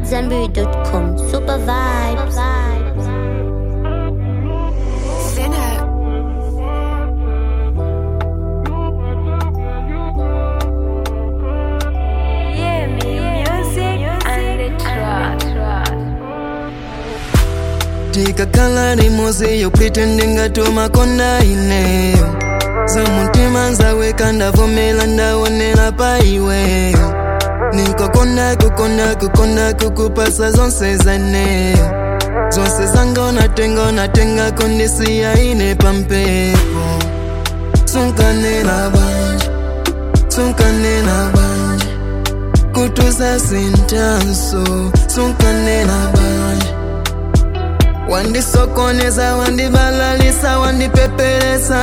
AmadZanbury.com. Super vibes. tikakhala limodzi yopritendinga tumakonda ineyo zamutima nzaweka ndavomera ndaonera pa iweyo nikakonda kukonda kukonda kukupasa zonse zaneyo zonse zanga unatenga unatenga kondisiya ine pampepo sunkanena banje sunkanena banje kutuza sintanso sunkanena banje wandisokoneza wandibalalisa wandipeperesa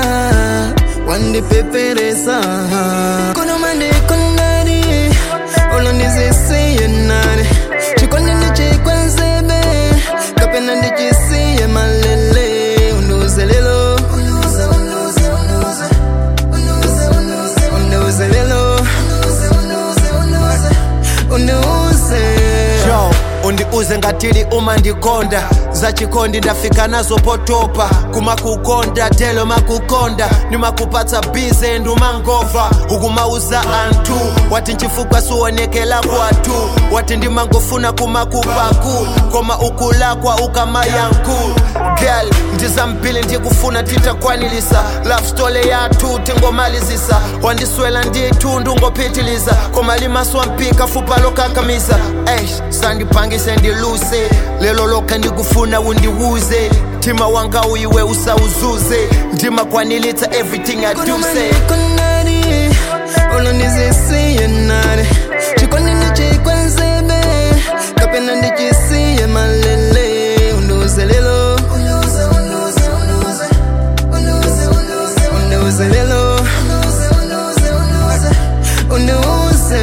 wandipeperesa kuno mandikondari olondizisiye nare chikondi ndichikwenzebe kapena ndichisiye malele unduze lelo unduze unduze unduze unduze unduze unduze lelo unduze unduze unduze unduze yo undiuze ngatili uma ndikonda zachikondi ndafika nazo potopa kumakukonda telo makukonda nimakupatsa bize ndumangova ukumauza anthu wati nchifukwa suonekela kwathu wati ndimangofuna kumakupaku koma ukulakwa ukamayanku girl ndizambili ndikufuna titakwanilisa love story yathu tingomalizisa wandiswela ndithu ndungopitiliza koma limaswa mpika fupa lokakamiza eish sandipangise ndiluse lelo lokha ndikufuna undiwuze mtima wanga uyiwe usawuzuze ndimakwanilitsa everything i do say kondari olondizisiye nare chikondi ndichikwenzebe kapena ndichisiye malele unduze lelo unduze unduze unduze unduze unduze unduze lelo unduze unduze unduze unduze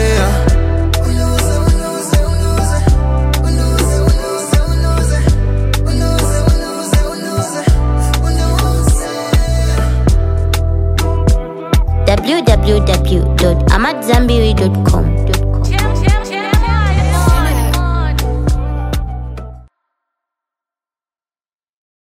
unduze unduze unduze unduze unduze unduze unduze unduze unduze www.amadzanbury.com.